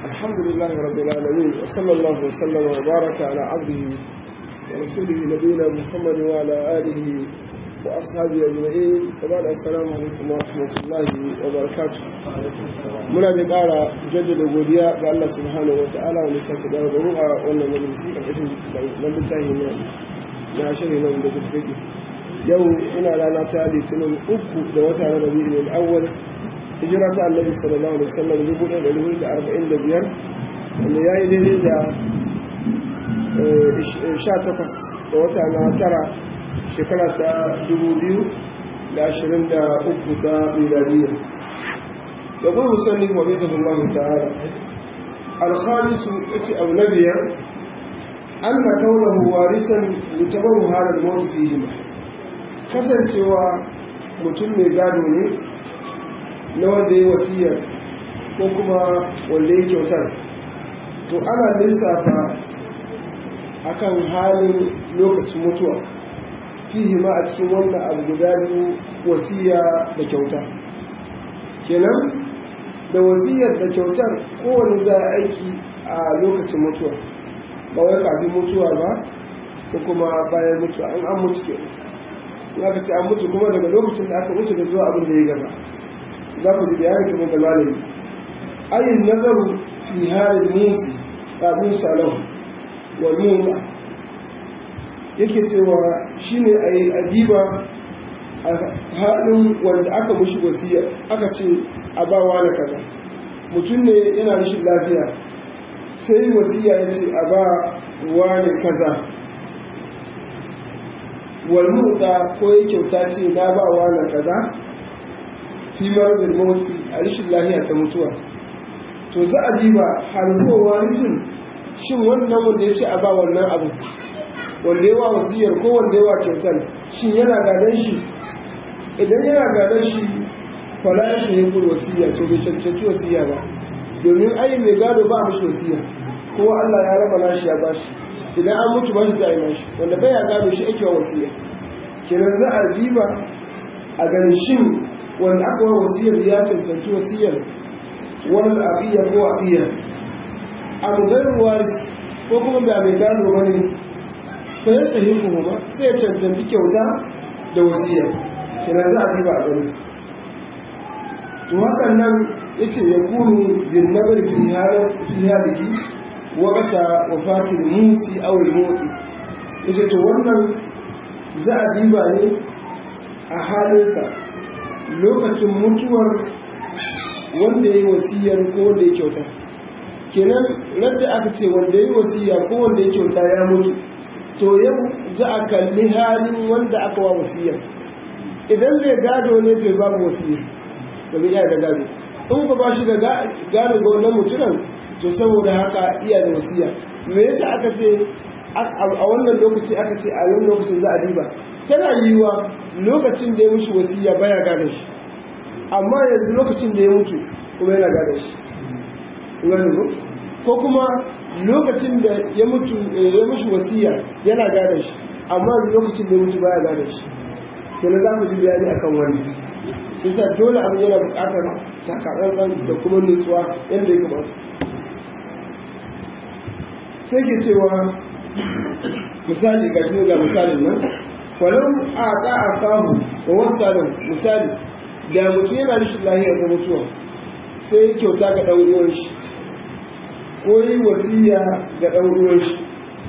الحمد لله رب العالمين وصلى الله وسلم وبارك على عبده ورسوله نبينا محمد وعلى آله وأصحابه أجمعين وبعد السلام عليكم ورحمة الله وبركاته muna da ƙara jaddada godiya ga Allah subhanahu wa ta'ala wanda sake dawo da ruwa wannan majalisi ƙarƙashin na littafi na na shirin nan da kuka yau ina rana ta litinin uku da wata na rabi'ul awwal hijira ta annabi sallallahu alaihi wasallam dubu ɗaya da dubu da arba'in da biyar wanda ya yi daidai da sha takwas da wata na tara shekara ta dubu biyu da ashirin da uku ta miladiyya da kuma musalli wa bai tafi Allah ta'ala alkhamisu ya ce abu na biyar an na kaunahu warisan mutabaru halar mawuti fihima kasancewa mutum mai gado ne na wanda ya wasiya ko kuma wanda ya kyautar to ana lissafa akan halin lokacin mutuwa fihi ma a cikin wannan abu guda biyu wasiya da kyauta kenan da wasiyar da kyautar kowane za a aiki a lokacin mutuwa ba wai kafin mutuwa ba ko kuma bayan mutuwa an an mutu ke in aka ce an mutu kuma daga lokacin da aka mutu da zuwa abin da ya gaba za ku ji bayani kamar da malami ayin nazaru fi halin musi kafin salon wa musa yake cewa shine a yi adiba a halin wanda aka mushi wasiya aka ce a ba wani kaza mutum ne yana rashin lafiya sai wasiya ya ce a ba wani kaza walmuta ko ya kyauta ce na ba wani kaza fi marar motsi a rashin lafiya ta mutuwa to za a diba harkowa rikin shin wannan wanda ya ce a ba wannan abu wanda yawa wasiyar ko wanda yawa kyautar shin yana gadon shi idan yana gadon shi fala ya shi yankul wasiya to bai cancanci wasiya ba domin ai mai gado ba mashi wasiya kowa Allah ya raba nashi ya bashi idan an mutu ba shi za a yi nashi wanda bai ya gado shi ake wa wasiya kenan za a diba a ganin shin wanda aka wa wasiyar ya cancanci wasiyar wani abiya ko abiya abu gairu waris ko kuma da mai gado wani fa ya tsaye kuma ba sai ya cancanci kyauta da wasiya kenan za a diba a gani to hakan nan ya ce ya kunu bin nabar fi haliki wakata wafatin musi awul motsi ya ce to wannan za a diba ne a halinsa lokacin mutuwar wanda ya yi wasiyar ko wanda ya kyauta kenan radda aka ce wanda ya yi wasiya ko wanda ya kyauta ya mutu to yau za a kalli halin wanda aka wa wasiya idan zai gado ne to babu wasiya domin iya da gado in ba ba shi da gado ga wannan mutumin to saboda haka iya da wasiya me yasa aka ce a wannan lokaci aka ce a nan lokacin za a diba tana yiwuwa lokacin da ya mushi wasiya baya gadon shi amma yanzu lokacin da ya mutu kuma yana gadon shi gani ko kuma lokacin da ya mutu ya mushi wasiya yana gadon shi amma yanzu lokacin da ya mutu baya gadon shi kenan za mu ji bayani akan wannan shi sa dole abin yana buƙatar takatsantsan da kuma nutsuwa yadda ya kamata sai ke cewa misali ga shi ga misalin nan falau a ta a famu wa wasu misali da mutum yana rashin lahiya ga mutuwa sai ya kyauta ga ɗan uwan shi ko yi wasiya ga ɗan uwan shi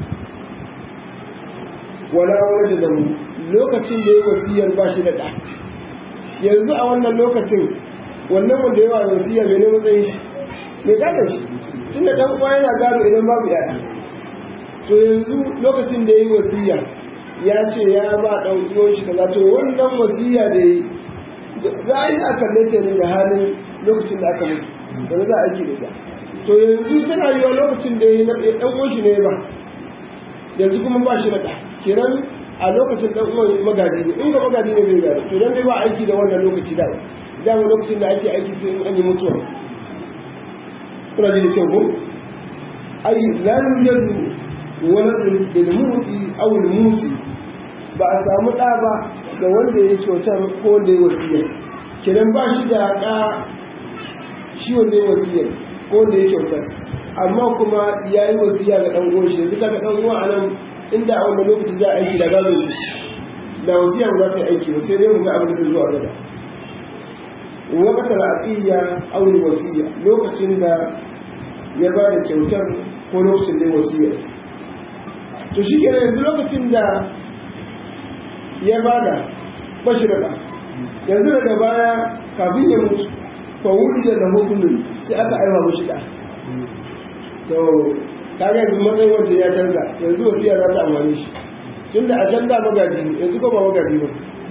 wala wani da damu lokacin da ya wasiyar ba shi da ɗa yanzu a wannan lokacin wannan wanda yawa wasiya mai ne matsayin shi mai gadon shi tun da ɗan uwa yana gado idan babu yaya to yanzu lokacin da ya yi wasiya ya ce ya ba ɗan uwan shi kaza to wannan wasiya da ya yi za a yi a kalle ta ne da halin lokacin da aka mutu sannan za a aiki da ita to yanzu tana yiwa lokacin da ya yi ɗan uwan shi ne ba yanzu kuma ba shi da ɗa kenan a lokacin ɗan uwan magadi ne in ga magadi ne bai gado to dan dai ba aiki da wannan lokaci da dama lokacin da ake aiki sai in an yi mutuwa kuna ji da kyau ko ai la yujadu waladun lil mu'ti aw al musi ba a samu ɗa ba ga wanda ya kyautar ko wanda ya wasiya kenan ba shi da ɗa shi wanda ya wasiya ko wanda ya kyautar amma kuma ya yi wasiya ga ɗan uwan shi yanzu kaga ɗan uwa a nan inda a wannan lokaci za a aiki da gado shi da wasiya ba za ta yi aiki ba sai dai mu ga abin da zai zo a gaba wakatar al'iyya aure wasiya lokacin da ya ba da kyautar ko lokacin da ya wasiya to shi kenan yanzu lokacin da ya ba da bashi da yanzu daga baya kafin ya mutu fa wuri da na hukumin sai aka aiwa mashi da to kaga yanzu matsayin wanda ya canza yanzu wasiya za ta amfani shi tunda a can da magaji ne yanzu ko ba magaji ba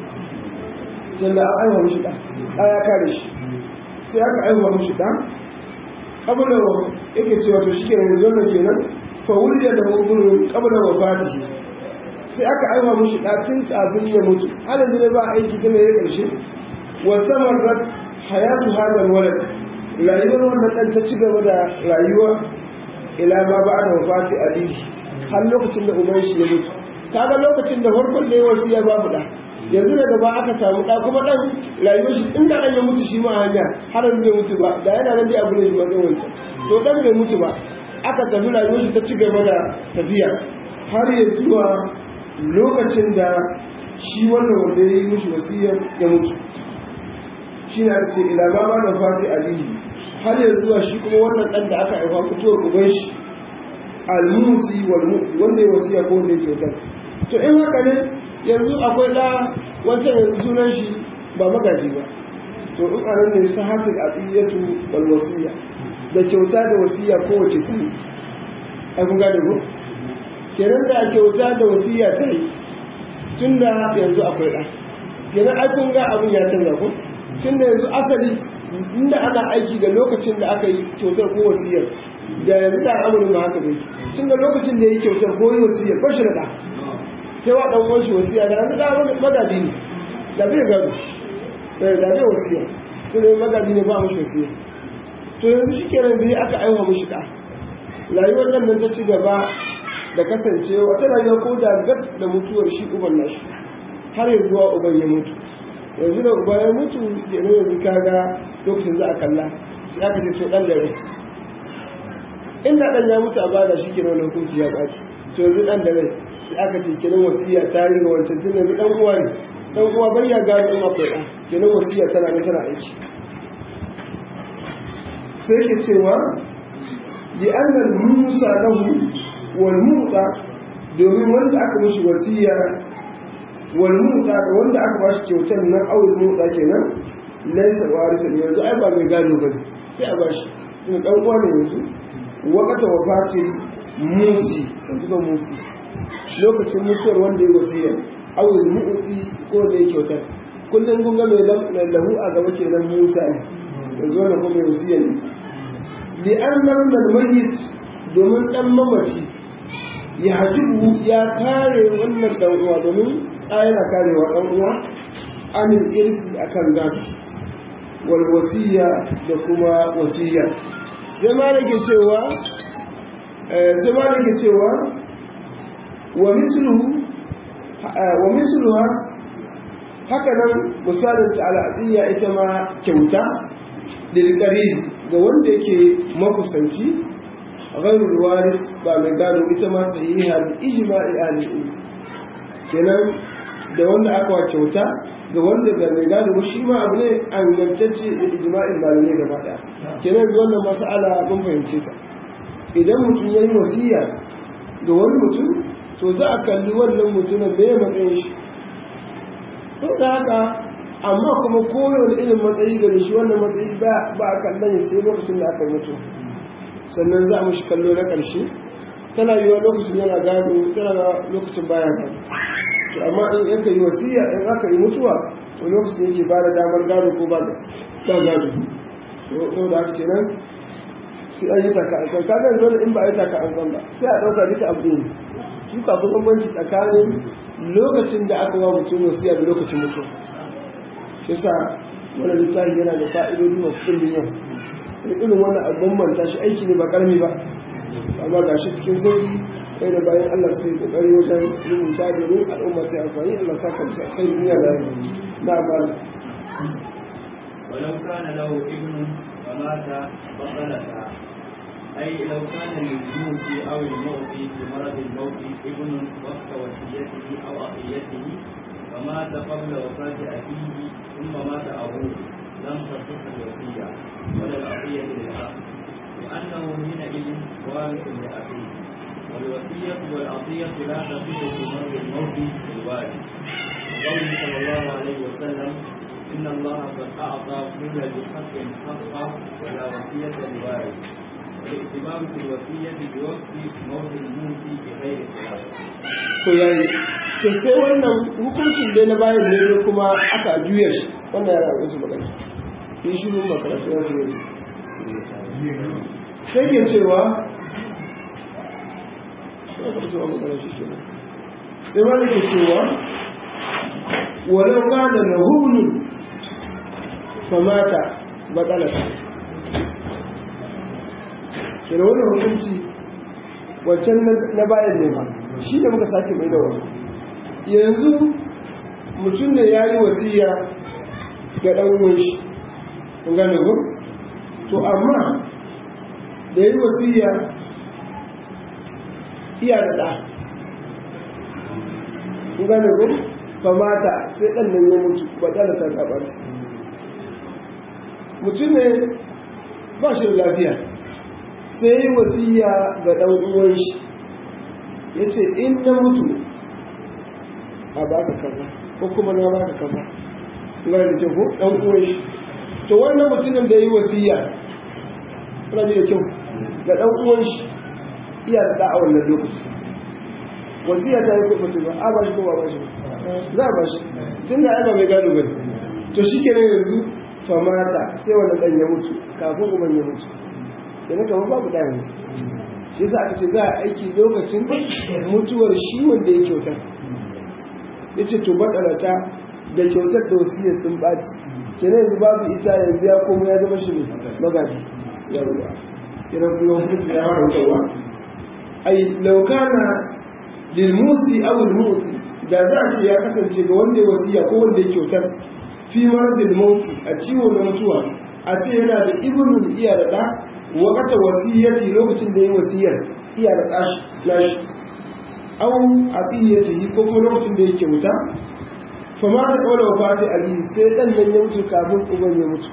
tunda an aiwa mashi da ɗa ya kare shi sai aka aiwa mashi da abin da yake cewa to shi ke yanzu wannan kenan fa wuri da na hukumin kabla wa fatihi sai aka aiwa mashi da tun kafin ya mutu halin da ba aiki tana ya ƙarshe wasamarrat hayatu hadal walad rayuwar wannan dan ta ci gaba da rayuwa ila ma ba da wafati ali har lokacin da uban shi ya mutu kaga lokacin da farkon da ya wasiya babu da yanzu daga ba aka samu da kuma dan rayuwar shi inda an ya mutu shi ma hanya har yanzu bai mutu ba da yana nan dai abu ne shi matsayin wancan to dan bai mutu ba aka tafi rayuwar shi ta ci gaba da tafiya har ya zuwa lokacin da shi wannan wanda ya yi mushi wasiyar ya mutu shi ne ake ila ma ba da fati alihi har yanzu zuwa shi kuma wannan ɗan da aka haifa fitowar uban shi almusi wal mu'ti wanda ya wasiya ko wanda ya kyautar to in haka ne yanzu akwai ɗa wancan yanzu sunan shi ba magaji ba to in a nan ne sa hafi al'iyatu wal wasiya da kyauta da wasiya kowace ta yi ai kun gane ko kenan da kyauta da wasiya ta yi tun da yanzu akwai ɗa kenan ai kun ga abin ya canza ko tun da yanzu asali inda ana aiki da lokacin da aka yi kyautar ko wasiyar da yanzu da amurin ma haka bai tun da lokacin da ya yi kyautar ko yi wasiyar ba shi da ɗa sai wa ɗan uwan shi wasiya da yanzu da magadi ne da bai gado da bai wasiya sai da magadi ne ba mashi wasiya to yanzu shi kenan bai aka aiwa mashi ɗa rayuwar nan nan ta ci gaba da kasancewa ta rayuwa ko da gat da mutuwar shi uban nashi har yanzu zuwa uban ya mutu yanzu da uba ya mutu kenan yanzu kaga lokacin za a kalla sai aka ce to dan da rai inda dan ya mutu a bada shi kenan wannan hukunci ya baci to yanzu dan da rai sai aka ce kenan wasiya ta riga wancan tun yanzu dan uwa ne dan uwa bai ya gano in akwai da kenan wasiya tana nan tana aiki sai ke cewa li anna musa lahu wal muta domin wanda aka mishi wasiya wal muta da wanda aka bashi kyautar nan awil muta kenan laysa warithan yanzu ai ba mai gado bane sai a bashi tun dan uwa ne yanzu waqata wafati musi yanzu ga musi lokacin mutuwar wanda ya wasiya awil mu'ti ko da ya kyautar kullum kun ga mai lahu a gaba kenan musa ne yanzu wannan kuma mai wasiya ne li annam dal mayyit domin dan mamaci ya hajibu ya kare wannan dan uwa domin ɗa yana karewa dan uwa anil irsi akan gado wal wasiya da kuma wasiya sai ma nake cewa sai ma nake cewa wa misluhu wa misluha haka nan misalin ta al'adiyya ita ma kyauta lil ga wanda yake makusanci ghairul waris ba mai gado ita ma sahiha bi ijma'i ahli kenan da wanda aka wa kyauta ga wanda ga mai gado ba shi ma abu ne angantacce da ijma'in malamai gaba daya kenan ga wannan mas'ala mun fahimce ta idan mutum yayi wasiya ga wani mutum to za a kalli wannan mutumin me matsayin shi sau da haka amma kuma kowane irin matsayi gare shi wannan matsayi ba a kallon sai lokacin da aka mutu sannan za mu shi kallo na ƙarshe tana yiwa lokacin yana gado tana lokacin baya gado to amma in aka yi wasiya in aka yi mutuwa to lokacin yake ba da damar gado ko ba da gado to da haka kenan sai an yi taka an san kaga yanzu in ba a yi taka an san ba sai a ɗauka duka abu ne su kafin bambanci tsakanin lokacin da aka wa mutum wasiya da lokacin mutuwa yasa wani littafi yana da fa'idodi masu ɗimbin yau irin wannan abin manta shi aiki ne ba ƙarami ba amma ga shi cikin sauƙi kai da bayan Allah su yi ƙoƙari wajen rubuta domin al'umma sai amfani Allah sa kamsa sai duniya da na ba ولو كان له ابن فمات بطلتا أي لو كان للموت أو الموت في مرض الموت ابن وقت وصيته أو عطيته فمات قبل وفاة أبيه ثم مات أبوه لم تصح الوصية ولا العطية للأب لأنه حينئذ وارث لأبيه والوصية والعطية لا تصح في مرض الموت للوارث قوله صلى الله عليه وسلم إن الله قد أعطى كل ذي حق حقه ولا وصية لوارث والاعتبار في الوصية بوقت موت الموت بغير خلاف. to yayi to sai wannan hukuncin da na bayan ne kuma aka juya shi wannan yana da su magana sai shi mun makaratu ya zuwa sai ke cewa sai wani ke cewa walau kana lahuni famata batsalata ke da wannan hukunci wancan na bayan ne ba shi da muka sake mai da wani yanzu mutum ne ya yi wasiya ga ɗan'uwan shi kun gane ku? to amma da ya yi wasiya iya da ɗa kun gane ku? ba mata sai ɗan nan ya mutu ba ta da ta zaɓar su mutum ne ba shi da lafiya sai ya yi wasiya ga ɗan'uwan shi ya ce in na mutu a baka kaza ko kuma na baka kaza ga da kyau ko dan uwan shi to wannan mutumin da yi wasiya kuna ji da kyau ga dan uwan shi iya da a wannan lokaci wasiya ta yi ko mutum ba a ba shi ko ba ba shi za a ba shi tun da aiba mai gado bane to shi kenan yanzu famata sai wannan dan ya mutu kafin uban ya mutu sai na kamar babu ɗaya yanzu shi yasa aka ce za a aiki lokacin mutuwar shi wanda ya kyauta ya ce to matsalata da kyautar da wasiyar sun ɓaci ke yanzu babu ita yanzu ya koma ya zama shi ne magaji ya ruwa idan kuma hukunci ya fara wucewa ai laukana lilmusi aw lilmusi da za a ce ya kasance ga wanda ya wasiya ko wanda ya kyautar fi maradil mauti a ciwo na mutuwa a ce yana da ibnul iya da ɗa wakata wasiyyati lokacin da ya wasiyar iya da ɗashi nashi aw aqiyatihi ko kuma lokacin da yake wuta fa ma da kawai wafati ali sai dan nan ya mutu kafin uban ya mutu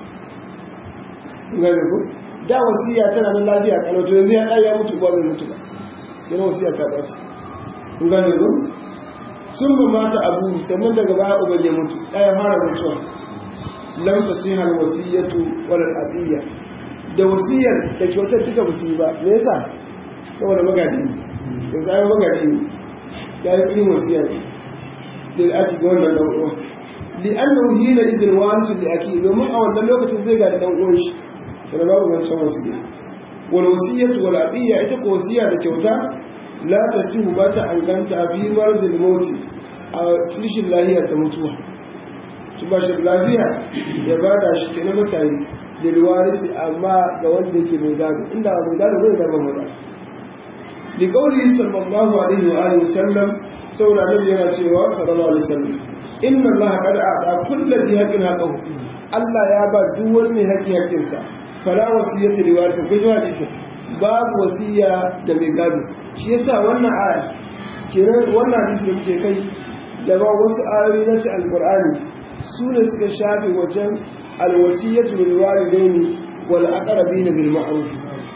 gane ko da wasiya tana nan lafiya kana to yanzu ya ya mutu ba zai mutu ba yana wasiya ta bace kun gane ko sun ba mata abu sannan daga baya uban ya mutu ɗaya fara mutuwa lam tasihal wasiyatu wal aqiyya da wasiyar da kyautar duka ba su yi ba me yasa saboda magadi ne yanzu ai magadi ne ya yi irin wasiya ne lil aki ga wannan dan uwa li annahu hina idin warisu li aki domin a wannan lokacin zai ga dan uwan shi sai babu wancan wasiya wal wasiyatu wal aqiyya ita ko wasiya da kyauta la tasihu ba ta anganta fi marzil mauti a rishin lahiya ta mutuwa su ba shi lafiya ya bada shi ke na mutane lilwarisi amma ga wanda yake mai gado inda mai gado zai zama maza li qawli sallallahu alaihi wa alihi wasallam saboda nabi yana cewa sallallahu alaihi wasallam inna allaha qad a'ta kulli dhi haqqin haqqahu Allah ya ba duk wani mai haƙƙi haƙƙinsa fala wasiyata li warisi ko jiwa hadisi babu wasiya da mai gado shi yasa wannan aya kenan wannan hadisi da muke kai da ba wasu ayoyi na ci alqur'ani su ne suka shafe wajen alwasiyyatu lil walidaini wal aqrabina bil ma'ruf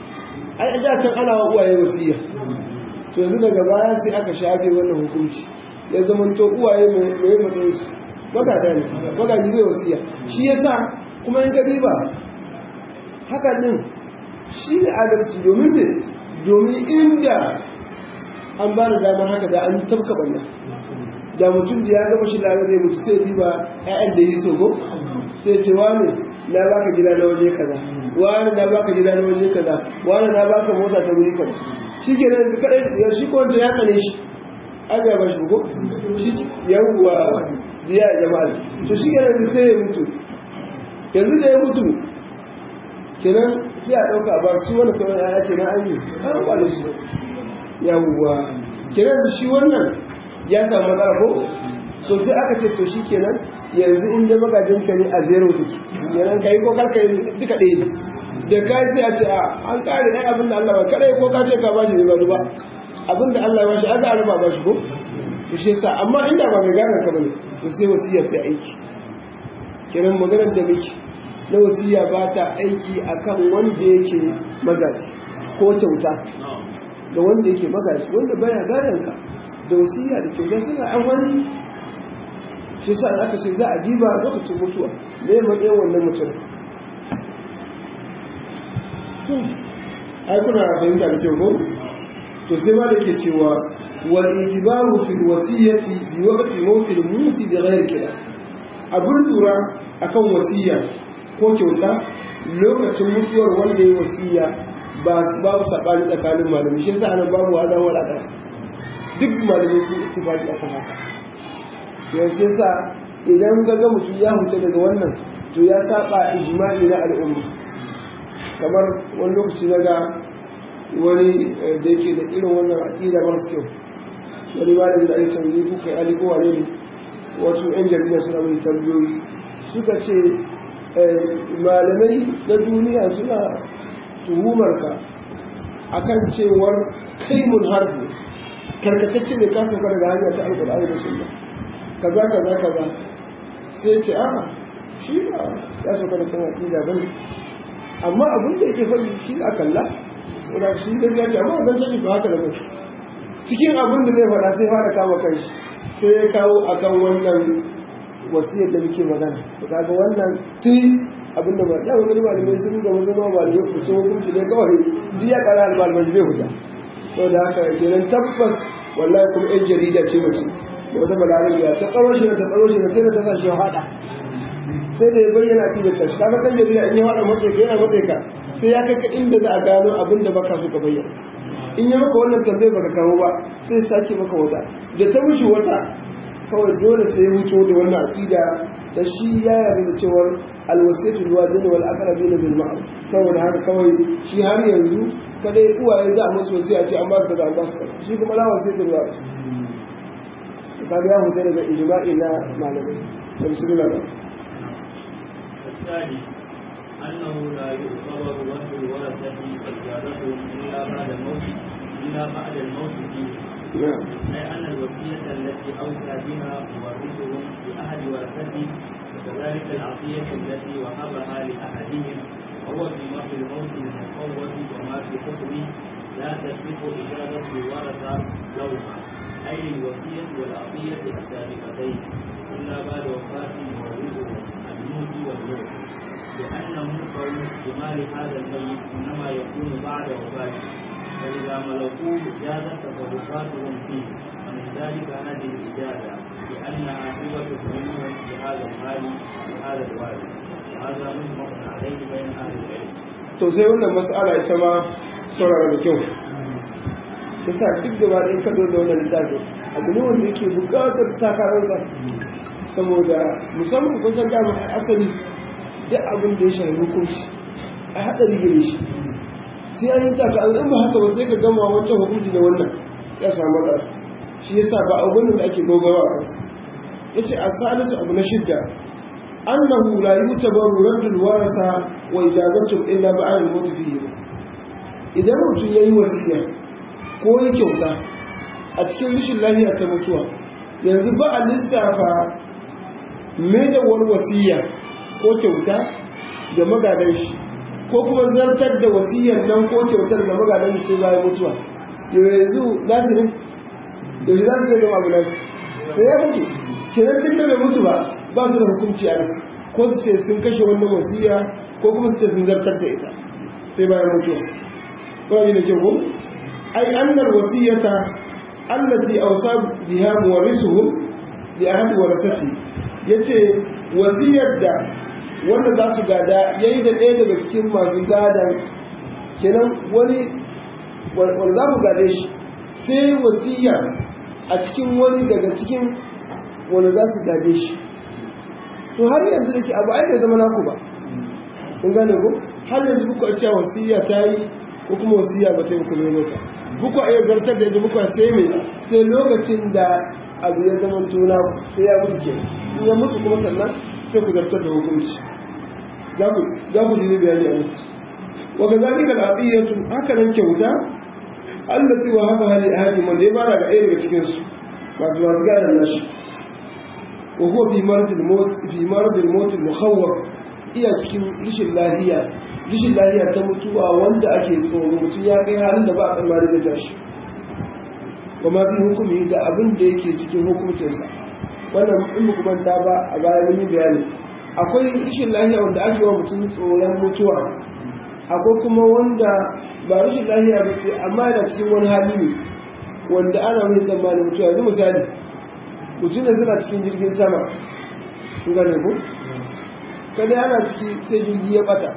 ai da can ana wa uwaye wasiya to yanzu daga baya sai aka shafe wannan hukunci ya zama to uwaye mai mai matsayin su magada ne magaji zai wasiya shi yasa kuma in ka diba haka din shi ne adalci domin ne domin inda an ba da damar haka da an tabka banna da mutum da ya gama shi da zai mutu sai diba ƴaƴan da yi so ko sai ce wani na baka gida na waje kaza wani na baka gida na waje kaza wani na baka mota ta wuri kaza shi ke nan su kaɗai ya shi ko wanda ya tsane shi an ya bashi ko shi yawwa ziya jama'a to shi ke nan sai ya mutu yanzu da ya mutu kenan sai a ɗauka ba su wani sauran ƴaƴa kenan an yi an ba da su yawwa kenan shi wannan ya samu matsala ko to sai aka ce to shi kenan yanzu inda magajin ka ne a zero take kenan kai ko karka yi duka ɗaya ne da ka sai a ce a an kare ɗan abin da Allah ba kadai ko ka ce ka ba shi ba ba abin da Allah ya bashi aka araba ba shi ko to shi yasa amma inda ba mai gane ka bane to sai wasiya sai aiki kiran maganar da muke na wasiya ba ta aiki akan wanda yake magaji ko kyauta da wanda yake magaji wanda baya gadon ka da wasiya da kyauta suna an wani shi sa aka ce za a diba lokacin mutuwa me matsayin wannan mutum ai kuna fahimta da kyau ko to sai ma da ke cewa wal itibaru fil wasiyati bi waqti mawt al musi bi ghairi kida abun lura akan wasiya ko kyauta lokacin mutuwar wanda ya wasiya ba babu sabani tsakanin malamai shi yasa anan babu wadan wala duk malamai sun ittifaqi akan haka yaushe sa idan ga ga mutum ya huce daga wannan to ya saba ijma'i na al'umma kamar wani lokaci na ga wani da yake da irin wannan aƙida mara kyau wani malami da ake tambayi ko kai ali ko wane ne wasu yan jarida suna mai tambayoyi suka ce malamai na duniya suna tuhumar ka akan cewar kai mun harbi karkatacce ne ka sauka daga hanya ta alƙur'ani da sunna kaza kaza kaza sai ce a shi ba ya sauka da kan aƙida bane amma abin da yake faɗi shi a kalla saboda shi da ya ce amma zan sani ba haka da mutu cikin abin da zai faɗa sai fara kama kanshi sai ya kawo akan wannan wasiyar da muke magana to kaga wannan tun abin da ba ya wani malamai sun ga wasu ma malamai su ce hukunci ne kawai duk ya ƙara malamai bai huta saboda haka kenan tabbas wallahi kuma yan jarida ce mace da wata balarabiya ta tsaro shi ta tsaro shi ta ta sa shi haɗa sai da ya bayyana a cikin tashi kaga kan jarida in ya haɗa matsayi ka yana matsayi ka sai ya kai inda za a gano abin da baka so ka bayyana in ya maka wannan tambayar baka kawo ba sai sake maka wata da ta wuce wata kawai dole sai ya wuce da wannan aqida ta shi ya yarda da cewar alwasiyatu alwajin wal aqrabin bil ma'ruf saboda haka kawai shi har yanzu kada ya uwaye za a musu wasiya ce an ba su kaza an ba su kaza shi kuma la wasiyatu alwajin kaga ya huta daga ijma'i na malamai bismillah الثالث أنه لا يعتبر رد الورثة إجابتهم إلا بعد الموت إلا بعد الموت فيه نعم أي أن الوصية التي أوصى بها مورثهم لأحد ورثته وكذلك العطية التي وهبها لأحدهم وهو في وقت الموت المفوض وما في حكمه لا تصح إجابة الورثة لهما أي الوصية والعطية السابقتين إلا بعد وفاة مورثهم الموت والموت لأنه قول بمال هذا الميت إنما يكون بعد وفاته فإذا ملكوه جازت تصرفاتهم فيه ومن ذلك هذه الإجازة لأن عاقبة منهم بهذا المال وهذا الوالد وهذا مجمع عليه بين أهل العلم. to sai wannan mas'ala ita ma saurara da kyau yasa duk gaba ɗaya kado da wannan littafi abu ne wanda yake buƙatar takarar saboda musamman kun san dama asali duk abin da ya shafi hukunci a haɗari gare shi sai an yi taka an ba haka ba sai ka gama wancan hukunci da wannan sai a samu matsala shi yasa ba abu da ake gogawa a kansa yace a salisu abu na shidda annahu la yutabaru raddul warasa wa ijazatu illa ba'da al-maut fihi idan mutum yayi wasiya ko ya kyauta a cikin rashin lafiya ta mutuwa yanzu ba a lissafa mai da wani wasiya ko kyauta da magadan shi ko kuma zartar da wasiyar nan ko kyautar da magadan shi bayan mutuwa yanzu lazirin da shi za su zai gama abu nasu da ya mutu kenan tun da bai mutu ba ba su da hukunci a nan ko su ce sun kashe wannan wasiya ko kuma su ce sun zartar da ita sai bayan mutuwa ba yi da kyau ko ai annal wasiyata allati awsa biha muwarrisuhum li ahadi warasati yace wasiyar da wanda za su gada yayi da ɗaya daga cikin masu gadan kenan wani wanda za mu gade shi sai wasiya a cikin wani daga cikin wanda za su gade shi to har yanzu da ke abu ai bai zama naku ba kun gane ko har yanzu kuka a cewa wasiya ta yi ko kuma wasiya ba ta yi kuma mota kuka iya zartar da yadda kuka sai mai sai lokacin da abu ya zama tuna sai ya mutu ke in ya mutu kuma sannan sai ku zartar da hukunci za ku ji bayani a mutu wa kazalika al-aqiyatu haka nan kyauta allati wa haba hali ahadi man dai bara ga ɗaya daga cikin su masu masu gadon nashi wa huwa fi maradil maut fi maradil maut mukhawwaf iya cikin rishin lahiya rishin lahiya ta mutuwa wanda ake tsoro mutum ya kai halin da ba a tsammani da tashi wa ma fi hukumi da abin da yake cikin hukuncinsa wannan in muku manta ba a baya mun yi bayani akwai rishin lahiya wanda ake wa mutum tsoron mutuwa akwai kuma wanda ba rashin lahiya ba ce amma yana cikin wani hali ne wanda ana wani tsammanin mutuwa yanzu misali mutum da suna cikin jirgin sama kun gane ku kada ana ciki sai jirgi ya bata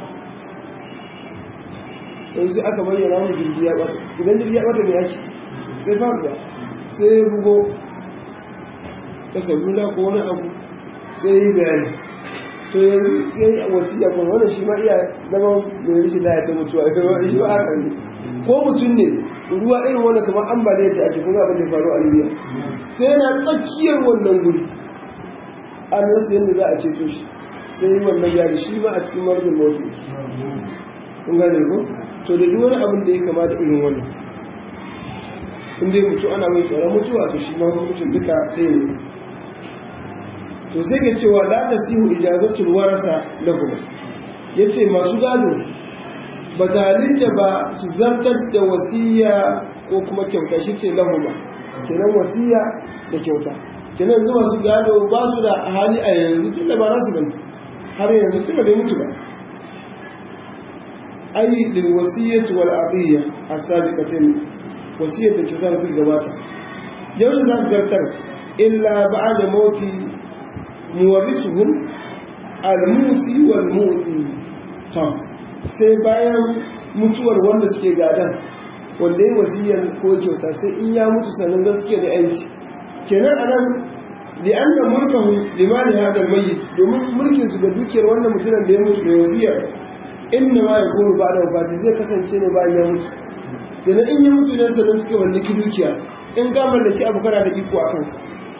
yanzu aka bayyana mu jirgi ya bata idan jirgi ya bata mai ake sai faruwa sai ya bugo ta salula ko wani abu sai yi bayani to yanzu ya yi wasiya kuma wannan shi ma iya zama mai rishi da ya ta mutuwa shi ba haka ne ko mutum ne ruwa irin wannan kamar ambaliyar da ake kuma abin da faru a libya sai yana tsakiyar wannan guri an rasa yadda za a ceto shi sai yi wannan yari shi ma a cikin marubin mawuce kun gane ko to da duk wani abin da ya kama da irin wannan in dai mutu ana mai tsoron mutuwa to shi ma hukuncin duka ɗaya ne to sai ke cewa la ta sihu ijazatul warasa lahum yace masu gado ba zalunta ba su zartar da wasiya ko kuma kyauta shi ce lahum kenan wasiya da kyauta kenan yanzu masu gado ba su da hali a yanzu tun da ba nasu bane har yanzu tun da bai mutu ba ai lil wasiyyati wal aqiyya as-sabiqatin wasiyar da kyauta da suka gabata yau da za su zartar illa ba'da mauti muwarrisuhum al-musi wal mu'ti to sai bayan mutuwar wanda suke gadan wanda yi wasiyar ko kyauta sai in ya mutu sannan zan suke da yanci kenan anan da an da mulkahu limani hadal mayyit domin mulkin su ga dukiyar wannan mutumin da ya mutu da wasiyar inna ma yakunu ba'da wafati zai kasance ne bayan ya mutu kenan in ya mutu ne sannan suka mallaki dukiya in ka mallaki abu kana da iko a kansa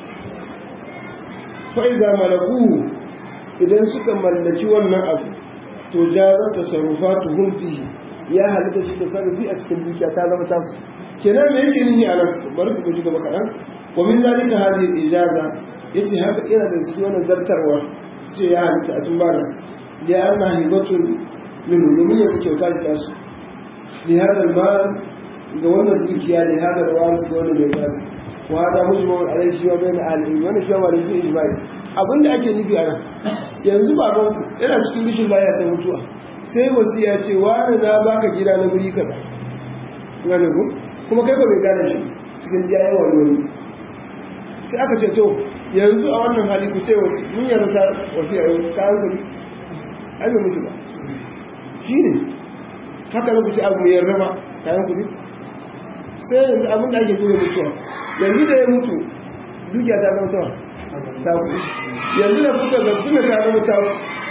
fa'iza malaku idan suka mallaki wannan abu to jaza ta sarrufa tuhun fihi ya halitta shi ta sarrufi a cikin dukiya ta zama ta su kenan me yake nihi a nan bari ku ji gaba kaɗan wa min zalika hadhihi ijaza yace haka yana da cikin wannan zartarwa su ce ya halitta a tumbana da ya ana hibatun min domin ya kyauta da tasu li hada mal ga wannan dukiya ne hada da wani ga wannan mai gado وهذا مجمع عليه شيء بين اهل وانا شيء wani su ijma'i abinda ake nufi a nan yanzu baban yana cikin rishin lafiya ta mutuwa sai wasiya ce wani na baka gida na guri kaza gane ku kuma kai ko bai gane shi cikin iyayen wani wani sai aka ce to yanzu a wannan hali ku ce wasi mun yarda ta wasiya ka an guri ai bai mutu ba shi ne haka na ku ce abu mai yarda ba kayan kudi sai yanzu abin da ake zuwa mutuwa yanzu da ya mutu dukiya ta zama tawa ta ku yanzu da kuka ga suna ta zama ta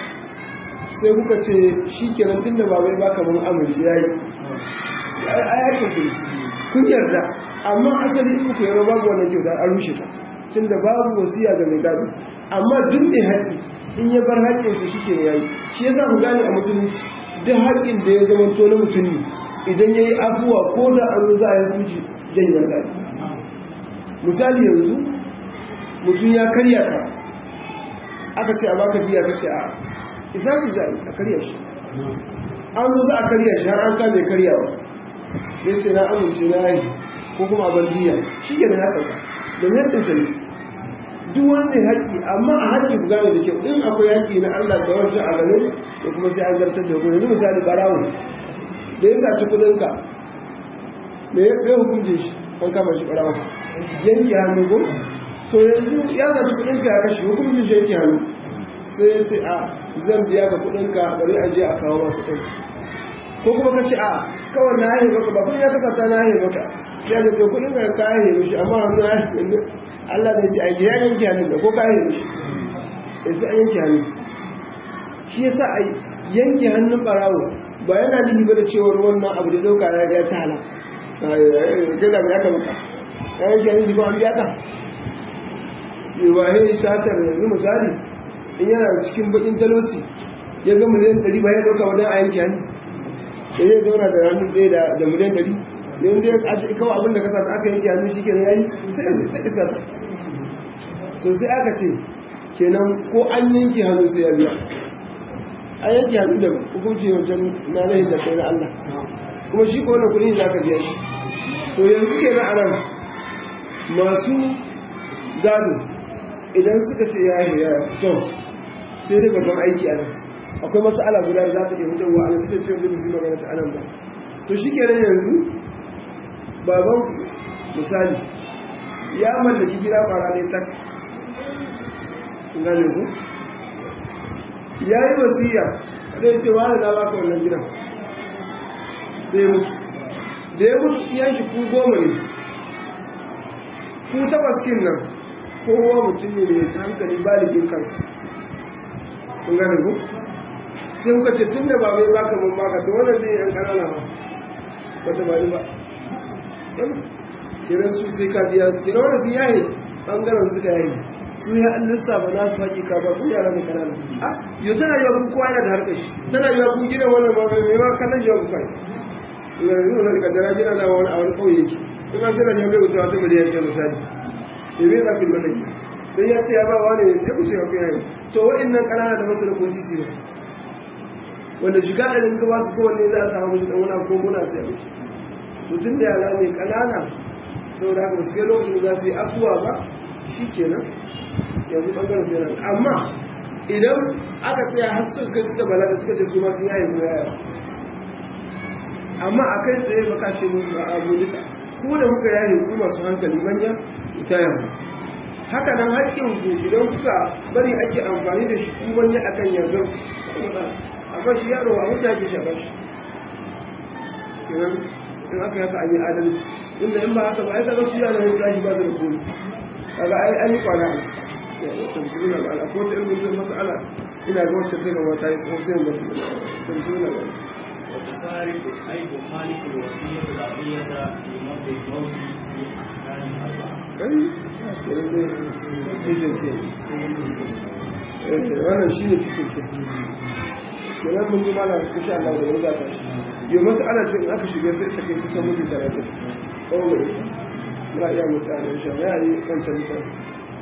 sai kuka ce shi kenan tun da babai baka mun amince ya yi a yakin ku kun yarda amma asali in ku yarda babu wannan kyauta an rushe ta tun da babu wasiya ga mai gado amma duk mai haƙi in ya bar haƙƙinsa shi ke yayi shi yasa ku gane a musulunci duk haƙƙin da ya zama to na mutum ne idan ya yi abuwa ko da an za a yi hukunci janye masa misali yanzu mutum ya karya ka aka ce a baka jiya ka ce a isa ku za a karya shi an zo za a karya shi har an kame karyawa sai ce na amince na yi ko kuma a bandiya shi ke na sauka domin yadda ta ne duk wanda haƙƙi amma a haƙƙi ku gane da kyau in akwai haƙƙi na Allah da wancan a gane da kuma sai an zartar da hukunci yanzu misali ɓarawo da ya saci kudinka me ya hukunce shi an kama shi ɓarawa yanki hannu ko to yanzu ya saci kudinka ya kashe hukuncin shi yanki hannu sai ya ce a zan biya ka kudinka bari a je a kawo ma kudin ko kuma ka ce a kawai na yahe maka ba kudin ya kasa ta na yahe maka sai ya ce kudinka ka yahe mishi amma hannu ya yahe Allah da ji a ya yanki hannun da ko ka yahe mishi sai an yanki hannu shi yasa a yanki hannun ɓarawo ba yana nihi ba da cewar wannan abu da dauka ya ya cala gaza mai aka maka ya yi jani ba an biya ka ba ya satar yanzu misali in yana cikin bakin talauci ya ga miliyan ɗari ba ya dauka wajen a yanki hannu da zai zauna da hannu ɗaya da da miliyan ɗari yanzu ya a ce kawai abin da ka sa aka yanke hannu shi kenan yayi sai sai isa ta to sai aka ce kenan ko an yanke hannu sai ya biya an yanke hannu da hukunci wajen na nahi da kai na Allah kuma shi ko wannan kuɗi za ka biya shi to yanzu kenan a nan masu gado idan suka ce ya yi ya to sai dai babban aiki a nan akwai matsala guda da za ta iya fitarwa a nan da cewa zai musu magana ta anan ba to shi kenan yanzu baban misali ya mallaki gida fara ne tak gane ku ya yi wasiya zai ce wani na baka wannan gidan sai mutu da ya mutu iyan shi ku goma ne ku takwas kin nan kowa mutum ne mai hankali baligin kansa kun gane ku sai kuka ce tun da ba mai baka mun baka to wannan zai yan kanana ba ba ta bari ba kiran su sai ka biya su kiran wanda su yaye bangaren suka yaye su ya an lissafa na su hakika ba su yara mai kanana a yau tana yiwa kun kowa yana da harkar shi tana yiwa kun gina wannan ba mai ma kallon shi kai yanzu wani da kaddara gina na wani a wani kauye yake in an gina jami'a wuce wata miliyan ke misali ya bai za ku yi wannan gina don ya ce ya ba wani ya kuce ya kuya yi to wa'innan kanana da masu da ko sisi ba wanda shiga da rinka ba su kowanne za a samu mishi dan wani ko muna sai a mutum da yara ne kanana saboda haka su kai lokacin da za su yi afuwa ba shi kenan yanzu ɓangaren sai nan amma idan aka tsaya har suka kai suka balaga suka ce su ma sun yaye mu yaya amma a kai tsaye baka ce mu ba abu duka ku da kuka yaye ku masu hankali manya ita yamma haka nan haƙƙin ku idan kuka bari ake amfani da shi ku manya akan yanzu amma shi yaro a wuta ke shaɓa shi kenan in aka yaka an yi adalci inda in ba haka ba ai kaga su yana yin zahi ba su da komi kaga ai an yi kwana ta bismillah ba ko ta ilmin zai mas'ala ina ga wacce kai gaba ta yi tsohon sai ba ta bismillah ba وتفارق أي تخالف الوصية العقلية في مرض الموت في أحكام أربعة. wannan shi ne cikin ce kenan mun ji mana insha Allah da wani zata yau mas'ala ce in aka shiga sai ta kai kusan mutum talatin kawai muna iya mutane shi ya yi wancan mutane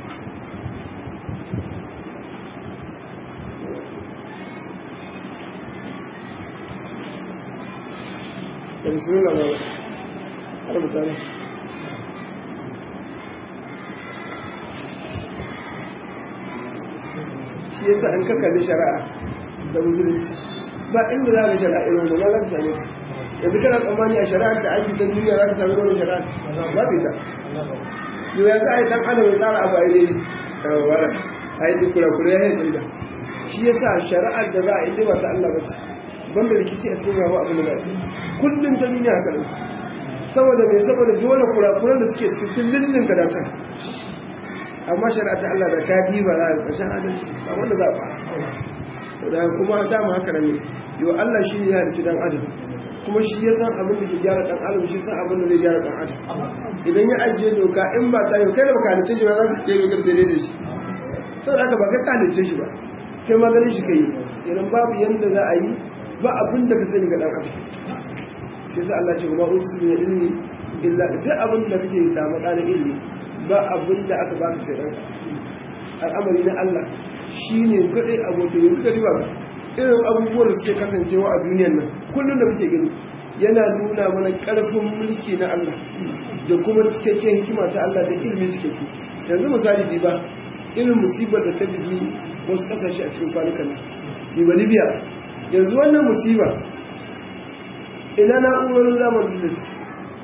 da bismillah ba har mutane shi yasa an kakkalli shari'a da musulunci ba inda za ka shari'a irin wanda za ka same yanzu kana tsammani a shari'ar da ake ta duniya za ka sami wani shari'a ba ta ita yau ya za a yi dan adam ya tsara abu a yi dai wara a yi duk kura ya yi da shi yasa shari'ar da za a yi ba ta Allah ba ce banda rikici a cikin rawa abin da za kullum ta duniya haka ne saboda mai saboda dole kurakuran da suke cikin sun lullun ka dace amma shari'a ta Allah da ta diba za a ƙarshen adalci ba wanda za a fara da kuma dama haka ne yau Allah shi ne ya halicci dan adam kuma shi ya san abin da ke gyara dan adam shi san abin da zai gyara dan adam idan ya ajiye doka in ba ta yau kai da baka halicce shi ba za ka ce ga daidai da shi saboda haka ba kai ka halicce shi ba kai ma ganin shi kai idan babu yanda za a yi ba abin da ka sani ga dan adam shi sa Allah ce kuma usu min ilmi illa duk abin da kake samu kana ilmi ba abin da aka baka sai dan al'amari na Allah shine kadai abokin yanzu ka riba irin abubuwan da suke kasancewa a duniyar nan kullum da muke gani yana nuna mana karfin mulki na Allah da kuma cikakken hikima ta Allah da ilmi cikakke yanzu misali diba irin musibar da ta bigi wasu kasashe a cikin kwanukan nan diba libya yanzu wannan musiba ina na'urorin zamanin da suke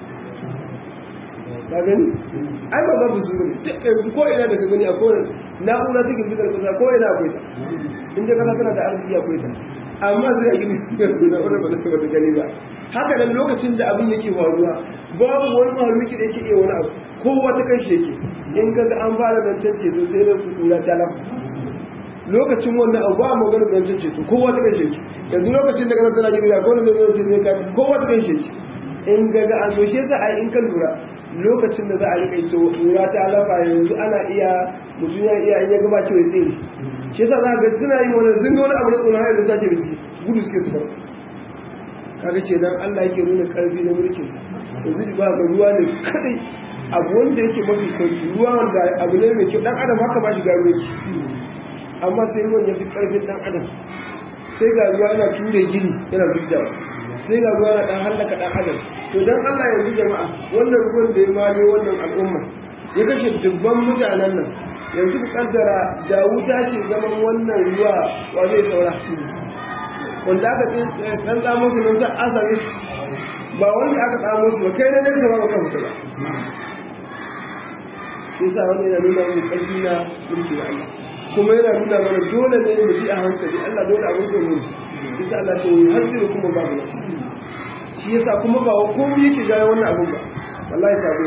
ka gani ai ba babu su ne duk yanzu ko ina da ka gani akwai na'ura ta girgizar kasa ko ina akwai ta in dai kasa tana da arziki akwai ta amma zai a girgizar na'ura ba ta wata gani ba haka nan lokacin da abin yake faruwa babu wani mahaluki da yake iya wani abu kowa ta kan shi yake in ka ga an fara zancen ceto sai da kura ta lafa lokacin wannan abu ba magana zancen ceto kowa ta kan shi yake yanzu lokacin da kasa tana girgiza ko wanda zai zai zai kowa ta kan shi yake in ga ga an so shi yasa a in kan lura lokacin da za a riƙa ito lura ta lafa yanzu ana iya mutum ya iya in ya gaba cewa ya tsere shi yasa za ga suna yi wani sun ga wani abu na tsoron hayar da sake da su gudu suke su bar kaga kenan Allah yake nuna karfi na mulkin sa yanzu ba ga ruwa ne kadai abu wanda yake mafi sauki ruwa wanda abu ne mai kyau dan adam haka ba shi garo yake amma sai ruwan ya fi karfin dan adam sai ga ruwa yana ture gini yana zubdawa sai ga ruwa yana dan hallaka dan adam to dan Allah yanzu jama'a wannan ruwan da ya mare wannan al'umma ya kashe dubban mutanen nan yanzu ku kaddara da wuta ce zaman wannan ruwa wa zai saura wanda aka dan tsamo su nan za a same shi ba wanda aka tsamo su ba kai na nesa ba ka fita ba shi sa wani yana nuna mu karfi na mulki da Allah kuma yana nuna mana dole ne mu ji a hankali Allah dole abin da mu ita Allah ta yi har da kuma babu nafsi shi yasa kuma ba wa komai yake gane wannan abin ba wallahi sabon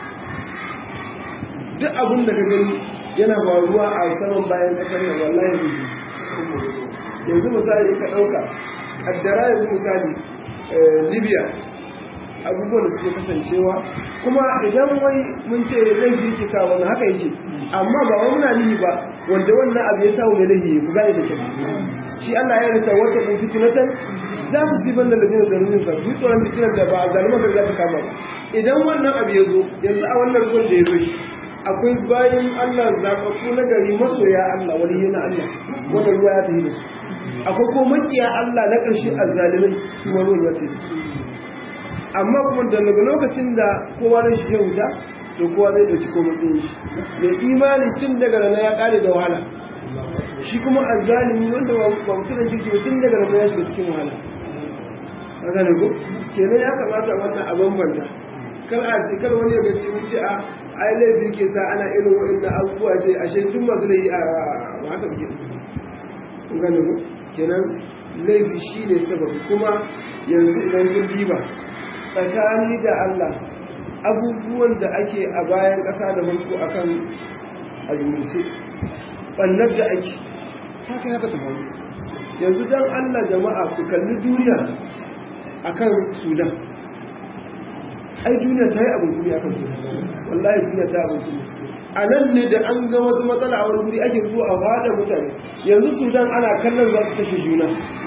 duk abin da ka gani yana faruwa a saman bayan kasar nan wallahi ne yanzu misali ka ɗauka kaddara yanzu misali libya abubuwan da suke kasancewa kuma idan wai mun ce laifi ke kawo wani haka yake amma ba wa muna nihi ba wanda wannan abu ya samu ne laifi ku gane da kyau shi Allah ya rita wata in fitinatan za ku ci banda da dinin zarurin sa duk tsoron fitinar da ba a zalima da za ta kama ba idan wannan abu ya zo yanzu a wannan ruwan da ya zo shi akwai bayan Allah zaɓaɓɓu na gari masoya Allah wani yana Allah wannan ruwa ya tafi da su akwai ko makiya Allah na ƙarshe a zalimai su wani ruwan ya tafi amma kuma da daga lokacin da kowa na shi ya wuta to kowa zai ɗauki ko matsayin shi mai imani tun daga rana ya ƙare da wahala shi kuma a zalimi wanda ba mutunan kirki ba tun daga rana ya shiga cikin wahala a gane ko kenan ya kamata wannan a bambanta kar a ce kar wani ya gaci wuce a ai laifi ke sa ana irin wa'annan abubuwa ce ashe duk masu laifi a haka ke kun gane ko kenan laifi shi ne sababi kuma yanzu idan kun diba tsakani da Allah abubuwan da ake a bayan ƙasa da farko akan aljumurce ɓannar da ake ta kai haka ta faru yanzu don Allah jama'a ku kalli duniya akan sudan ai duniya ta yi abin kuri akan sudan wallahi duniya ta yi abin kuri a nan ne da an ga wasu matsala a wani guri ake zuwa a haɗa mutane yanzu sudan ana kallon za su kashe juna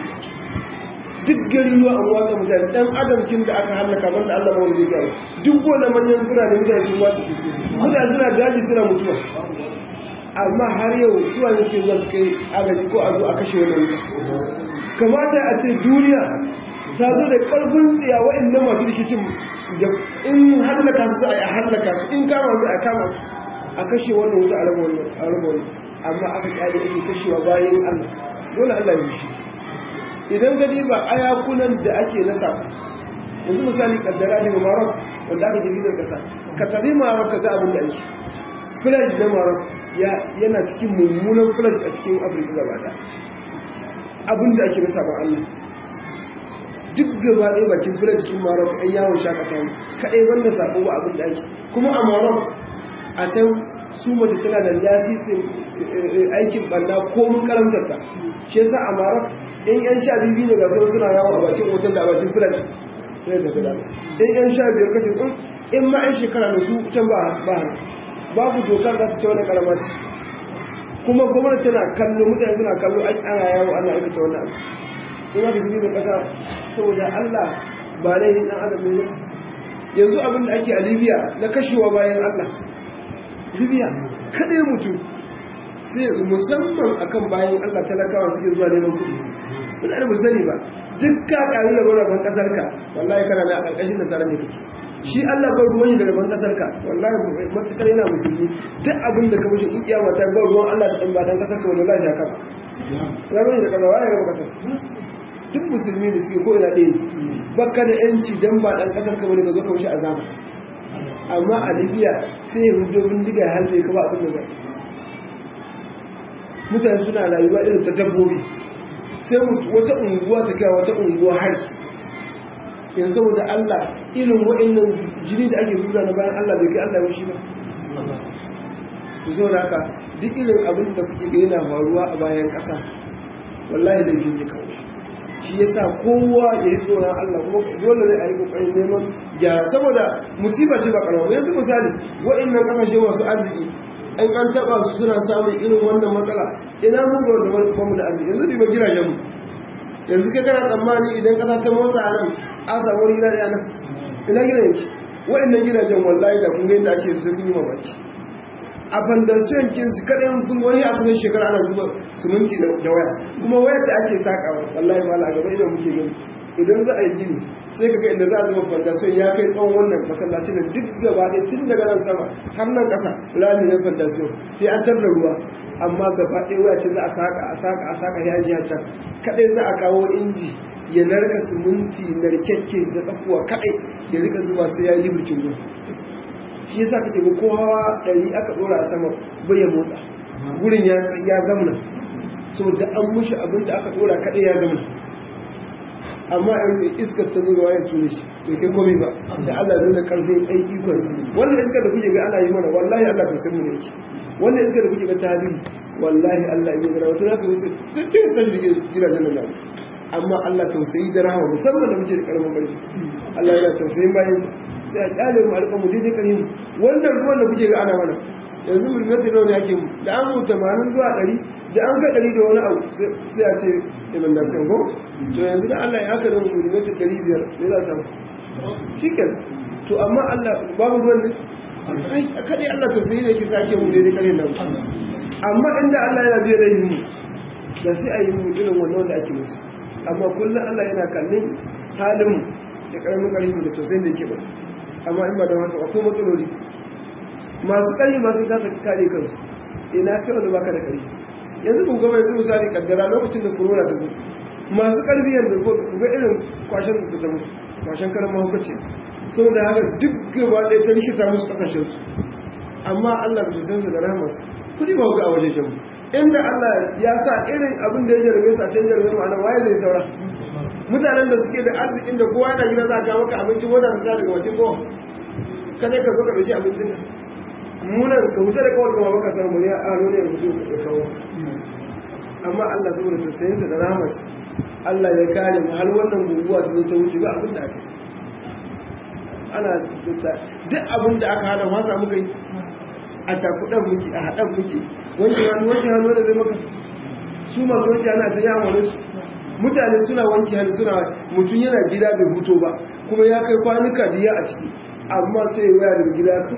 duk gari ruwa an watsa mutane ɗan adamcin da aka hallaka banda Allah ba wani zai duk wani manyan birane mutane sun watsa mutane suna daji suna mutuwa amma har yau suwa ne ke zuwa kai agaji ko a zo a kashe wani wuta kamata a ce duniya ta zo da ƙarfin tsiya waɗanda masu rikicin in hallaka su a hallaka su in kama su a kama su a kashe wannan wuta a raba wani amma aka kyale ake kashewa bayan Allah dole Allah ya shi idan ka diba ayakunan da ake nasa yanzu misali kaddara daga Maroc wanda aka tafi daga kasa ka tafi Maroc ka ga abin da ake flag na Maroc yana cikin mummunan flag a cikin Afirka gaba da abin da ake nasa ba Allah duk gaba ɗaya bakin flag cikin Maroc ɗan yawon shakata ne kaɗai wanda sako ba abin da ake kuma a Maroc a can su mace tana da lafisin aikin ɓanna ko mun karamtar ta shi yasa a Maroc in yan sha biyu ne ga sauran suna yawo a bakin hotel da a bakin filan sai da fila in yan sha biyar kace in in ma yan shekara da su can ba ba babu dokar za ta ce wani karama ce kuma gwamnati tana kallo mutane suna kallo ai ana yawo ana aikata wannan abu in aka fi da kasa saboda Allah ba laifin dan adam ne yanzu abin da ake a Libya na kashewa bayan Allah Libya kadai mutum sai musamman akan bayan Allah talakawa suke zuwa neman kuɗi muna da sani ba duk ka ƙari da rabon ƙasar ka wallahi kana na ƙarƙashin da tsaron da kake shi Allah ba ruwan shi da rabon ƙasar ka wallahi matukar yana musulmi duk abin da ka mishi in kiyama ta ba ruwan Allah da ɗan ba dan ƙasar ka wallahi ya kama rabon da kaza waye raba ƙasar duk musulmi da suke ko ina ɗaya baka da yanci dan ba dan ƙasar ka bane ka zo ka mishi azaba amma a Libya sai ya hudo bindiga ya halbe ka ba abin da zai mutane suna rayuwa irin ta dabbobi sai wata unguwa ta kai wata unguwa har yanzu saboda Allah irin waɗannan jini da ake zuwa na bayan Allah bai kai Allah ya shi ba to saboda haka duk irin abin da kuke ga yana faruwa a bayan ƙasa wallahi da yake kawo shi yasa kowa ya yi tsoron Allah kuma dole ne a yi kokarin neman gyara saboda musiba ce ba karama yanzu misali waɗannan kasashe masu arziki in an taba su suna samun irin wannan matsala ina mun ga wanda ba mu da arziki yanzu riba gidajen mu yanzu kai kana tsammani idan kasa ta motsa a nan an samu wani gida ɗaya nan ina gina yake wa'annan gidajen wallahi da kun ga yadda ake sun yi mamaki a fandasiyon kinsu kaɗai kun wani a kusan shekara ana zuba suminti da waya kuma wayar da ake sakawa wallahi ma a gaba idan muke gani idan za a yi gini sai ka ga inda za a zuba fandasiyon ya kai tsawon wannan masallacin nan duk gaba ɗaya tun daga nan sama har nan ƙasa rami na fandasiyon sai an tarda ruwa amma gaba ɗaya waya ce za a saka a saka a saka ya ji can kaɗai za a kawo inji ya narka siminti narkekke da tsakuwa kaɗai ya rika zuba sai ya yi birkin ruwa shi yasa kake ga ko hawa ɗari aka ɗora a sama bai ya motsa gurin ya ya zamna so da an mushi abin da aka ɗora kaɗai ya zamna amma in iskar ta zuwa ya tuni shi bai kai komai ba da Allah nuna karfin ai ikon sa wannan iskar da kuke ga ana yi mana wallahi Allah ta mu ne yake wannan iskar da kuke ga ta hadiri wallahi Allah ya gara wato zaka musu sun ce san gidajen nan amma Allah tausayi da rahama musamman da muke da karamin barci Allah yana tausayin bayan sa sai a kyale mu alƙa mu daidai kan wannan ruwan da kuke ga ana mana yanzu mu mata nawa ne ake mu da an mu 80 zuwa 100 da an ga 100 da wani abu sai a ce iman da sai ko to yanzu da Allah ya haka da mu mata 500 ne za samu shikin to amma Allah babu ruwan ne ai kadai Allah tausayi ne yake sake mu daidai kan nan amma inda Allah yana biye da mu da sai a yi mu irin wannan wanda ake musu amma kullum Allah yana kallon halin mu da karamin karfi da tausayin da yake ba amma in ba da haka akwai matsaloli masu ƙari masu kasa kare kansu ina kai wanda baka da ƙari yanzu ku gaba yanzu misali kaddara lokacin da corona ta zo masu ƙarfi yanzu ku ga irin kwashen da ta mutu kwashen karan mahaukaci saboda haka duk gaba ɗaya ta rikita musu ƙasashen su amma Allah da tusansa da rahamarsa kudi ba ga a wajen shan inda Allah ya sa irin abin da ya jarabe su a can jarabe mu anan waye zai saura mutanen da suke da arzikin da kowa yana gida za a ga maka abinci ko da ta daga wajen kowa kada ka zo ka dauki abincin ka munan ka wuce da kawai kuma baka samu ne a nuna ya fito ya kawo amma Allah saboda tausayin sa da rahmas Allah ya kare mu har wannan guguwa su ta wuce ba abin da aka ana duk abin da aka hana wasa muka yi a cakudan muke a haɗan muke wanke hannu wanke hannu da zai maka su masu wanke hannu a ta yawon wani su mutane suna wanke hannu suna mutum yana gida bai huto ba kuma ya kai kwanuka diya a ciki amma sai waya daga gida ka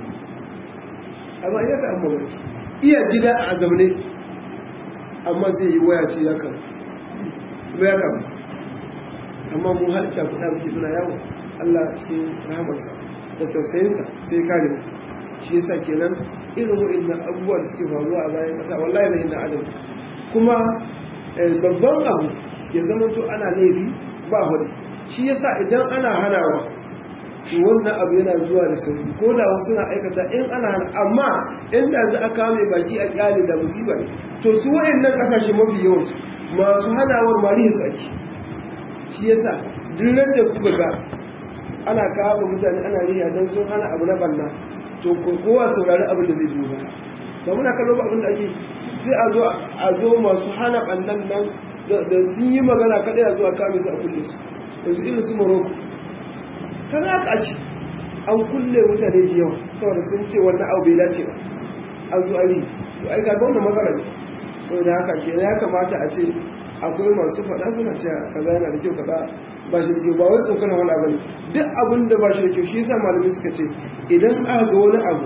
amma iya ka amma wani iya gida a zamane amma zai yi waya ce ya kan ya kan amma mun halitta kuɗa muke suna yawon Allah cikin rahamarsa da tausayinsa sai kare mu shi yasa kenan irin waɗannan abubuwa da suke faruwa a bayan ƙasa wallahi na yin adam kuma babban abu ya zama to ana laifi ba hudu shi yasa idan ana hanawa to wannan abu yana zuwa da sauri ko da wasu na aikata in ana hana amma inda za a kame baki a kyale da musiba ne to su waɗannan ƙasashe mafi yawansu masu hanawar marihin su ake shi yasa duk da kuka ga ana kawo mutane ana riya don sun hana abu na banna to kowa saurari abin da zai biyo ba ba muna kallo ba abin da ake sai a zo a zo masu hana bannan nan da sun yi magana kadai a zo a kame su a kulle su yanzu irin su morocco kan haka ake an kulle mutane da yawa saboda sun ce wannan abu bai dace ba an zo ari to ai ga wannan matsala ne saboda haka ke ya kamata a ce akwai masu faɗa suna cewa kaza yana da kyau kaza ba shi da kyau ba wai tsokana wani abu ne duk abin da ba shi da kyau shi yasa malamai suka ce idan aka ga wani abu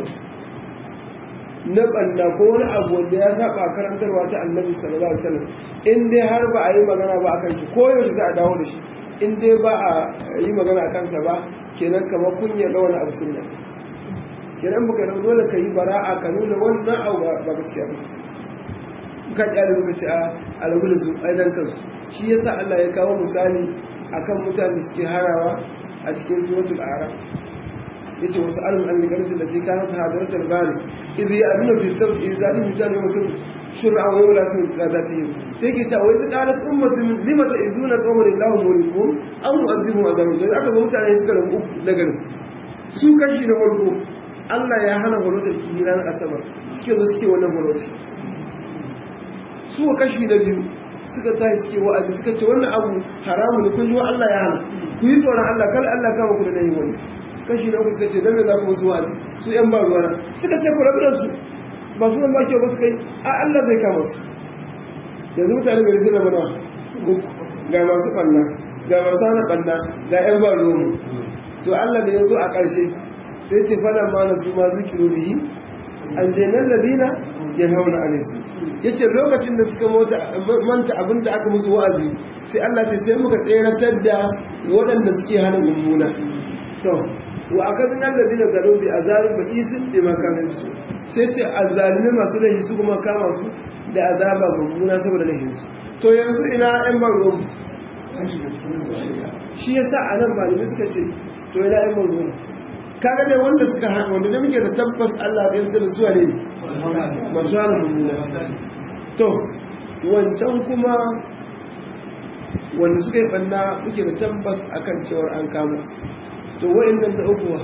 na banda ko wani abu wanda ya saba karantarwa ta annabi sallallahu alaihi wasallam in dai har ba a yi magana ba akan shi ko yaushe za a dawo da shi in dai ba a yi magana a kansa ba kenan kamar kunya ga wani abu sunna kenan baka da dole ka yi bara'a ka nuna wannan abu ba gaskiya ba ka kyale muka ce a alwulu su aidan kansu shi yasa Allah ya kawo misali akan mutane suke harawa a cikin suratul a'raf yace wasu alum an ligarfi da ce kana ta hadaratar bani idan ya abin da fi sabbi izali mutane wasu shur'a wa wala sun qadati sai ke ta wai qalat ummatun lima ta'izuna qawlan illahu mulikum aw mu'azibu azabu da aka ga mutane suka rabu na garin su kashi na farko Allah ya hana horotar kiyi ranar asabar suke zo suke wannan horotar su kashi na biyu suka tashi suke wa'azi suka ce wannan abu haramu ne kun ji wa Allah ya hana ku yi tsoron Allah kal Allah kama ku da nayi wani kashi na uku suka ce dan me za ku musu wa'azi su yan ba ruwana suka ce ku rabu da su ba su ba kyau ba su kai a Allah zai kama su yanzu mutane gari zai zama nawa uku ga masu ɓanna ga masu hana ɓanna ga ‘yan ba romu to Allah da ya zo a ƙarshe sai ce fara ma na su ma zikiru bihi an jenar da dina ya hauna a nisu ya ce lokacin da suka manta abin da aka musu wa'azi sai Allah ce sai muka tseratar da waɗanda suke hana mummuna to wa aka zina da dina zaro bi a zarin ba isin bi makamin su sai ce a zalimi masu laifi su kuma kama su da azaba mummuna saboda laifinsu to yanzu ina ‘yan ban shi ya sa a nan malamai suka ce to ina ‘yan ban ruwan kaga ne wanda suka hana wanda da muke da tabbas Allah ya yarda da zuwa ne masu hana mummuna to wancan kuma wanda suka yi banna muke da tabbas akan cewar an kama su to wa'annan da ukuwa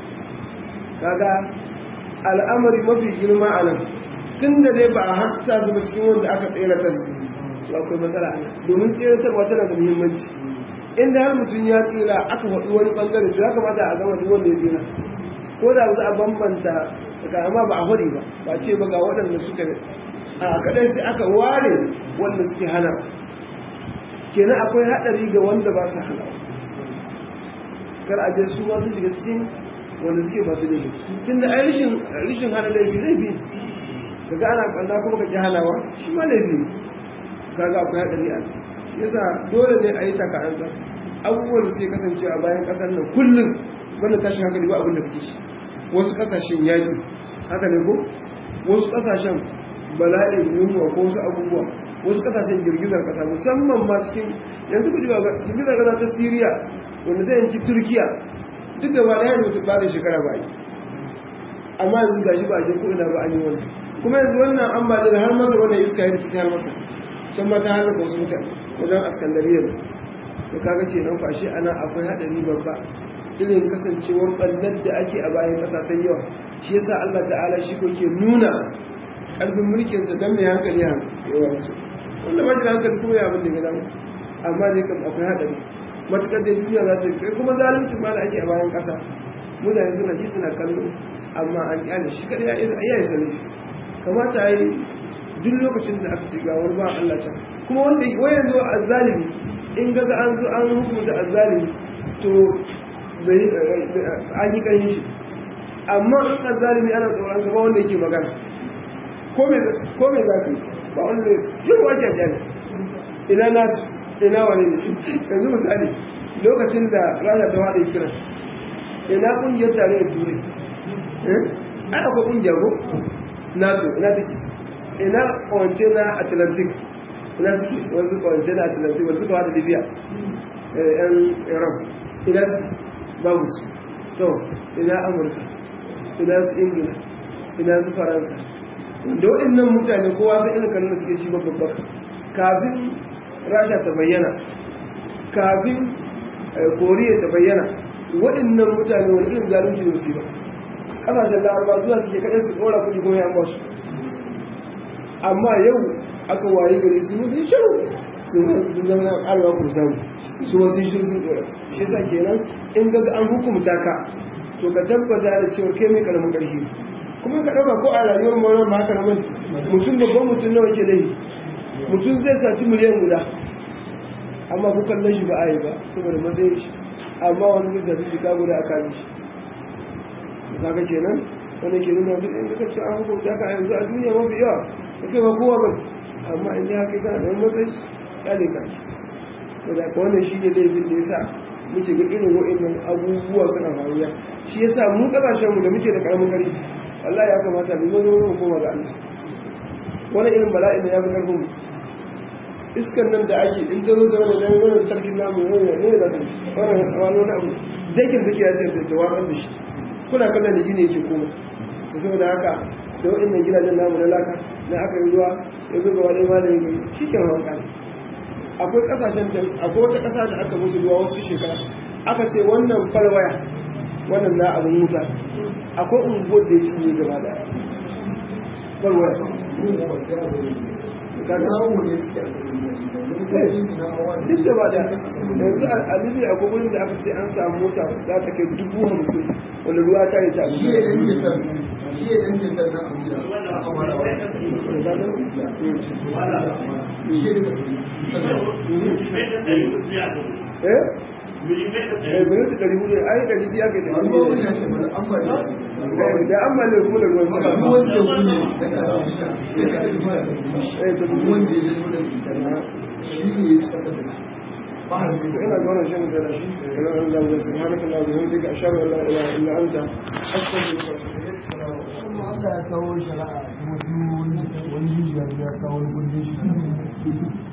kaga al'amari mafi girma a nan tun da dai ba a hasa zuba cikin wanda aka tseratar su to akwai matsala domin tseratarwa tana da muhimmanci inda har mutum ya tsira aka faɗi wani ɓangare to ya kamata a gama duk wanda ya tsira ko da za a bambanta daga amma ba a faɗi ba ba ce ba ga waɗanda suka a kaɗai sai aka ware wanda suke hana kenan akwai haɗari ga wanda ba su hana kar a je su ma su shiga cikin wanda suke masu laifi tun da ai rishin hana laifi laifi kaga ana ɓanna kuma ka ƙi hanawa shi ma laifi kaga akwai haɗari a yasa dole ne a yi taka'ansa abubuwan da suke kasance a bayan ƙasar nan kullum wanda tashin hankali ba abin da kake shi wasu ƙasashen yaƙi haka ne ko wasu ƙasashen bala'in yunwa ko wasu abubuwa wasu ƙasashen girgizar ƙasa musamman ma cikin yanzu ku ji ba girgizar ƙasa ta siriya wanda ta yanki turkiya duk da ba da yanzu ba da shekara ba yi amma yanzu ga shi ba a je ko ina ba an yi wannan kuma yanzu wannan ambaliyar har masa wannan iska ya rikici har masa can ma ta halaka wasu mutane wajen askandariyar da kaga ce nan fashe ana akwai haɗari babba irin kasancewar ɓannar da ake a bayan ƙasa ta yawa shi yasa Allah ta'ala shi ko ke nuna ƙarfin mulkin sa dan mai hankali ha yawa mutum wanda ba da hankali kuma ya abin da ya damu amma ne kam akwai haɗari matuƙar da duniya za ta yi kai kuma zalunci ma da ake a bayan ƙasa mutane suna ji suna kallo amma an kyale shi kada ya isa ya isa laifi kamata yi duk lokacin da aka shiga wani ba Allah can kuma wanda wayan zo azzalimi in ga ga an zo an hukunta azzalimi to bai an yi kan shi amma in azzalimi ana tsoron gaba wanda yake magana ko me ko me za ka ba wanda zai yi wa jajjani ina na ina wani ne yanzu misali lokacin da rana ta wada kira ina kungiyar tare da turai eh ai akwai kungiyar ko nato ina take ina kawance na atlantic ina suke wasu kawance na atlantic wasu kawo da libya yan iran ina babu su to ina amurka ina su ingila ina su faransa da waɗannan mutane kowa sai irin kanin da suke ci babbar kafin rasha ta bayyana kafin koriya ta bayyana waɗannan mutane wani irin zalunci ne su ba ƙasashen larabar zuwa suke kaɗai su ɗora kuɗi kuma yan basu amma yau aka waye gari su mutu shiru su sun zama na alwa ku samu su wasu shiru sun dora shi yasa kenan in ga an hukumta ka to ka tabbata da cewa kai mai karamin ƙarfi kuma ka ɗauka ko a rayuwar mawar ma haka nan mutum babban mutum nawa ke laifi mutum zai saci miliyan guda amma ku kallon shi ba a yi ba saboda matsayin shi amma wani zai tafi jika guda a kan shi kaga kenan wanda ke nuna duk inda ka ce an hukunta ka yanzu a duniya mafi yawa ta kai ba kowa ba amma in ji haka kana da matsayi ya ne kashi to da wannan shi ne laifin da ya sa muke ga irin wa'annan abubuwa suna faruwa shi ya sa mu kasashenmu da muke da karamin gari wallahi ya kamata mu zo mu koma ga Allah wani irin bala'i ne ya fi karfin mu iskan nan da ake in ta zo da wani dan wani sarkin namu ne ne da wani wani abu dakin take ya ce ta warar da shi kuna kallon da gine yake koma su saboda haka da wa'annan gidajen namu na laka na aka yi ruwa ya zo ga wani malami mai shi ke hawan kan akwai kasashen da akwai wata kasa da aka musu ruwa wata shekara aka ce wannan falwaya wannan na abin wuta akwai unguwar da ya cinye gaba da falwaya duk da ba da yanzu a libya a gugunin da aka ce an samu mota za ta kai dubu hamsin wanda ruwa ta yi ta abu shi ya yanke kan nan abu da aka mara eh eh minti ɗari hudu ai ɗari biya ga ɗari hudu eh da an male kuma da ruwan sama eh to ina ga wannan shan da shi ina ga Allah wa subhanaka wa bihamdika ashhadu an la ilaha illa anta astaghfiruka wa atubu ilaik Allah ya kawo shari'a kuma wani hijiyar ya kawo wani gudun shi